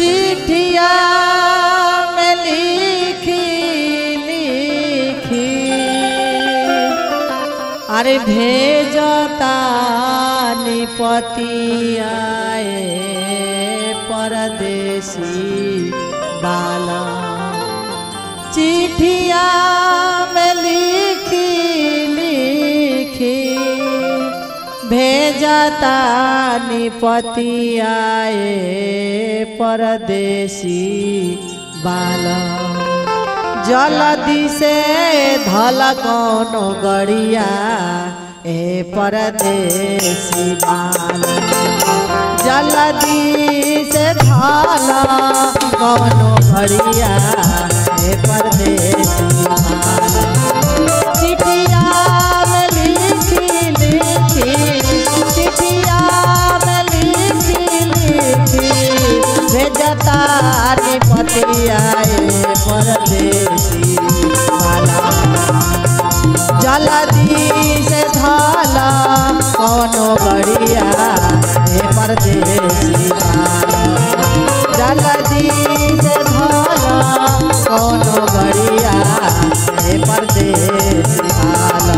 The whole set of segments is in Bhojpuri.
चिठिया में लिखी लिखी अरे भेजता निपतियाए परदेसी बाला चिठिया में लिखी लिखी भेजता निपतियाए परदेसी बाला जलदी से धल कोनो गड़िया ए परदेसी बाला जलदी से धल कोनो गड़िया ए परदेसी बाला चिठिया में लिखी लिखी चिठिया में लिखी लिखी भेजता निपतियाए परदेसी वाला जलदी से धाला कौनो बढ़िया हे परदेसी वाला जलदी से धाला कौनो बढ़िया हे परदेसी वाला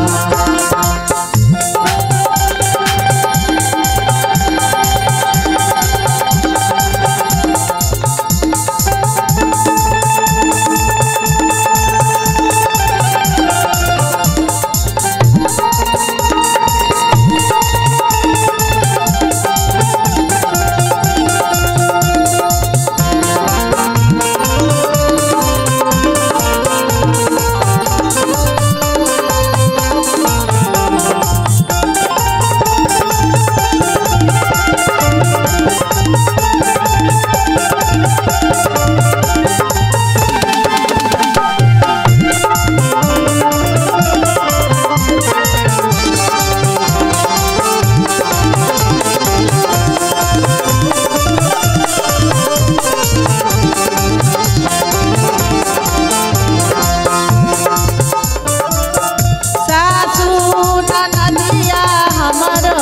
सासू नदिया हमरो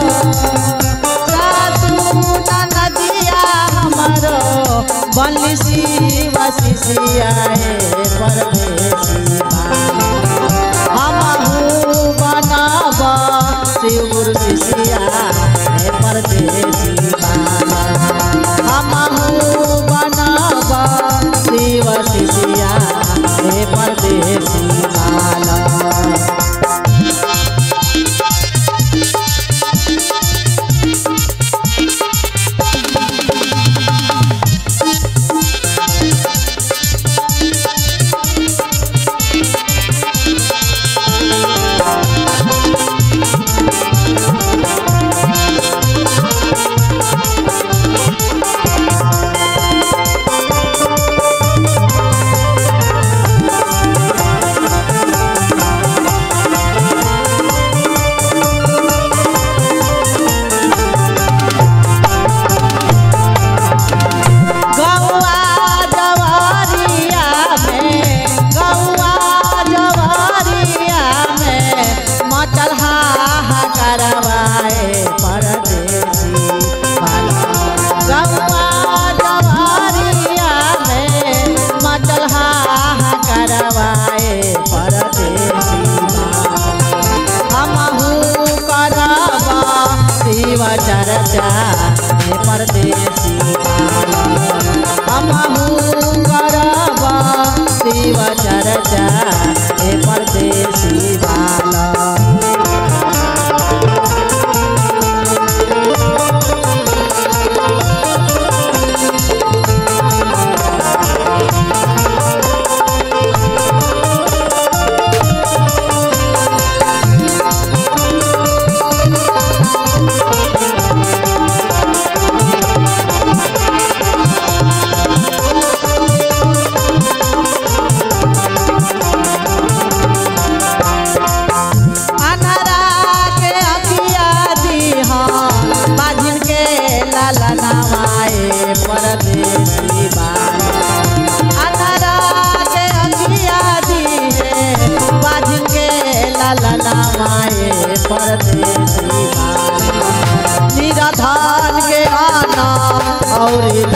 सासू नदिया हमरो बंसी वसिसियाए परदेसी हमहू बनब शिवर शिशिया हे परदेसी हमहू बनब शिव शिशिया हे परदेसी बाला गौआ जवारिया में गौआ जवारिया में मचल करवाए परदेसी बाला गौआ जवारिया में मचल करवाए परदेसी बाला हमहू करबा शिव चर्चा हे परदेसी हमहू करबा शिव चर्चा हे परदेसी बाला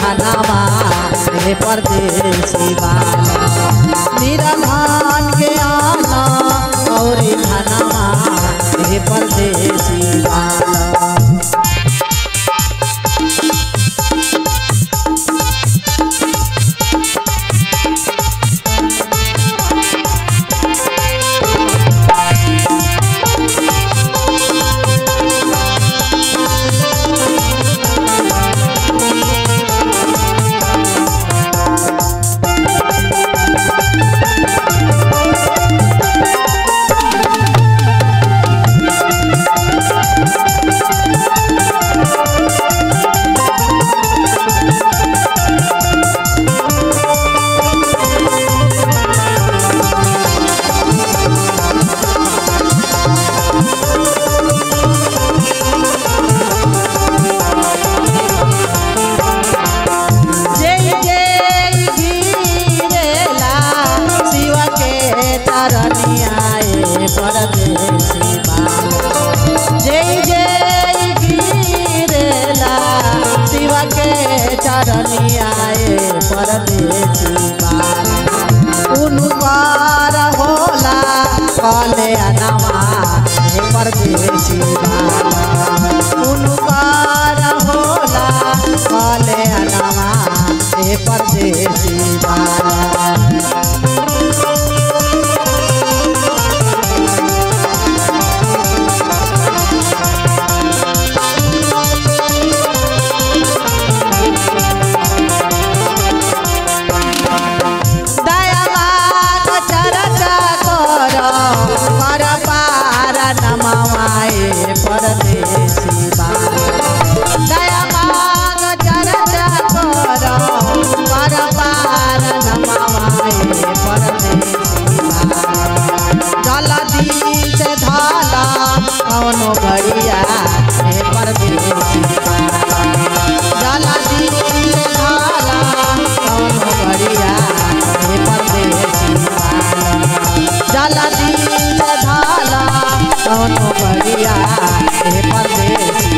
अनामा हे परदेसी बाला निरधान के आना और धनमा हे परदेसी बाला जय जय गिरेला शिव के तरनियाए परदेसी बाला जय जय गिरेला शिव के चरनियाए परदेसी बाला उनकार होला कले अनमा हे परदेसी बाला उनकार होला कले अनमा हे परदेसी बाला दयावान चरचा कर पर पार नमवाए परदेसी बाला दयावान चरचा कर पर पार नमवाए परदेसी बाला जलदी से धाला कौनो घड़िया हे परदेसी बाला जलदी से धाला कौनो घड़िया हे परदेसी बाला जलदी से धाला कौनो घड़िया हे परदेसी